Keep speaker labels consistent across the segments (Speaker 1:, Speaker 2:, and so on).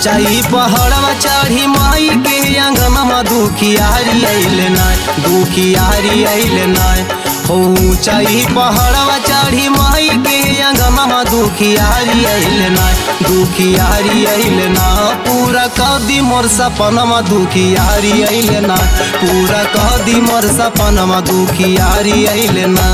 Speaker 1: ऊंचाई पहाड़वा चढ़ी माई के अंगनमा दुखियारी अइले ना दुखियारी अइले ना हो ऊंचाई पहाड़वा चढ़ी माई के अंगनमा दुखियारी अइले ना दुखियारी अइले ना पूरा कदी मोर सपनमा दुखियारी अइले ना पूरा कदी मोर सपनमा दुखियारी अइले ना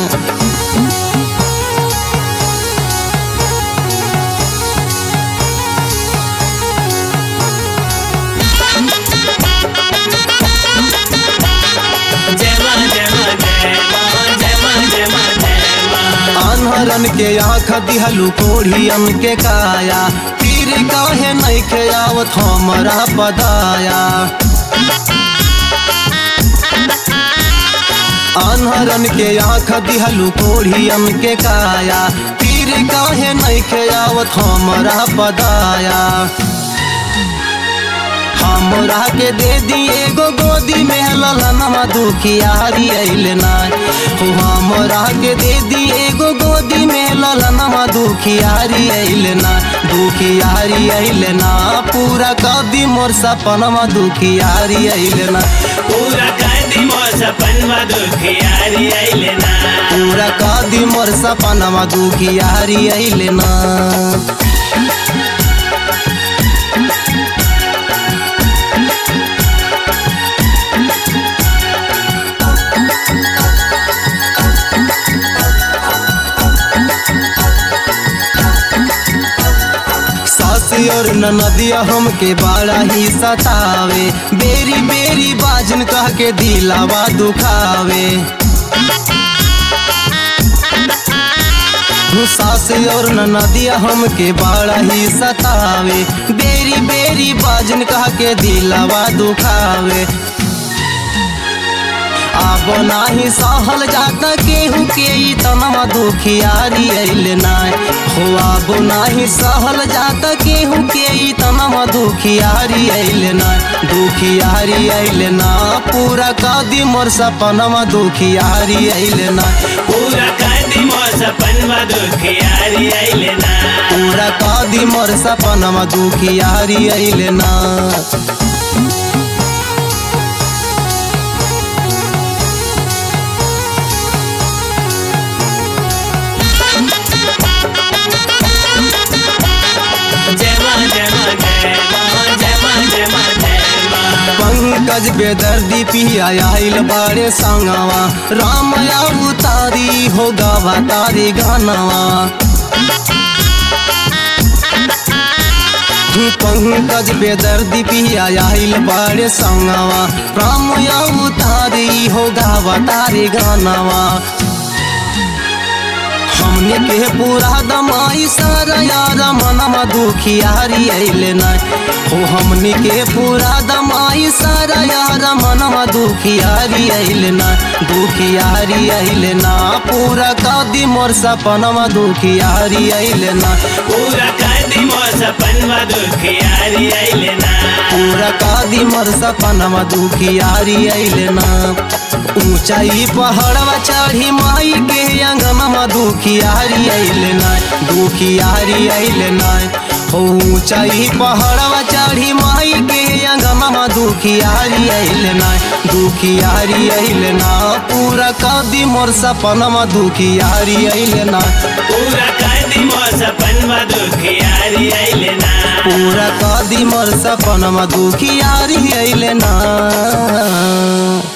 Speaker 2: जय मां जय मां जय मां जय मां जय मां जय मां
Speaker 1: अनहरन के आँख दिहलू कोढ़ियन के काया तीर काहे नहीं के आवत हमरा बदाया अनहरन के आँख दिहलू कोढ़ियन के काया तीर काहे नहीं के आवत हमरा बदाया हमरा के दे दी एगो गोदी में ललनमा दुखियारी अइले ना हो हमरा के दे दी एगो गोदी में ललनमा दुखियारी अइले ना दुखियारी अइले ना पूरा कदी मोर सपनमा दुखियारी अइले ना
Speaker 2: पूरा कांदी मोर सपनवा दुखियारी आइले ना
Speaker 1: पूरा कदी मोर सपनमा दुखियारी अइले ना सासी और नदिया हमके बड़ा ही सतावे बेरी बेरी बाजन कह के दिलावा दुखावे सासी और नदिया हमके बड़ा ही सतावे बेरी बेरी बाजन कह के दिलावा दुखावे अब नाही सहल जाता केहू के ई तनमा दुखियारी अइले ना हो अब नाही सहल जाता केहू के ई तनमा दुखियारी अइले ना दुखियारी अइले ना पूरा कदी मोर सपनमा दुखियारी अइले ना
Speaker 2: पूरा कांदी मोर सपनवा दुखियारी आइले ना
Speaker 1: पूरा कदी मोर सपनमा दुखियारी अइले ना
Speaker 2: जय मां जय मां जय मां जय मां जय मां जय मां
Speaker 1: पंकज बेदर्दी पिया आइल बारे संगवा राम उतारी हो गावा तारी गानवा पंकज बेदर्दी पिया आइल बारे संगवा राम उतारी हो गावा तारी गानवा हमने के पूरा दमाई सारा यार मनवा दुखियारी अइले ना हो हमने के पूरा दमाई सारा यार मनवा दुखियारी अइले ना दुखियारी अइले ना पूरा कदी मोर सपनवा दुखियारी अइले ना
Speaker 2: पूरा कांदी मोर सपनवा दुखियारी आइले ना
Speaker 1: पूरा कदी मोर सपनवा दुखियारी अइले ना ऊंचाई पहाड़वा चढ़ी माई के अंगनमा दुखियारी अइले ना दुखियारी अइले ना हो ऊंचाई पहाड़वा चढ़ी माई के अंगनमा दुखियारी अइले ना दुखियारी अइले ना पूरा कदी मोर सपनमा दुखियारी अइले ना
Speaker 2: पूरा कांदी मोर सपनवा दुखियारी आइले ना
Speaker 1: पूरा कदी मोर सपनमा दुखियारी अइले ना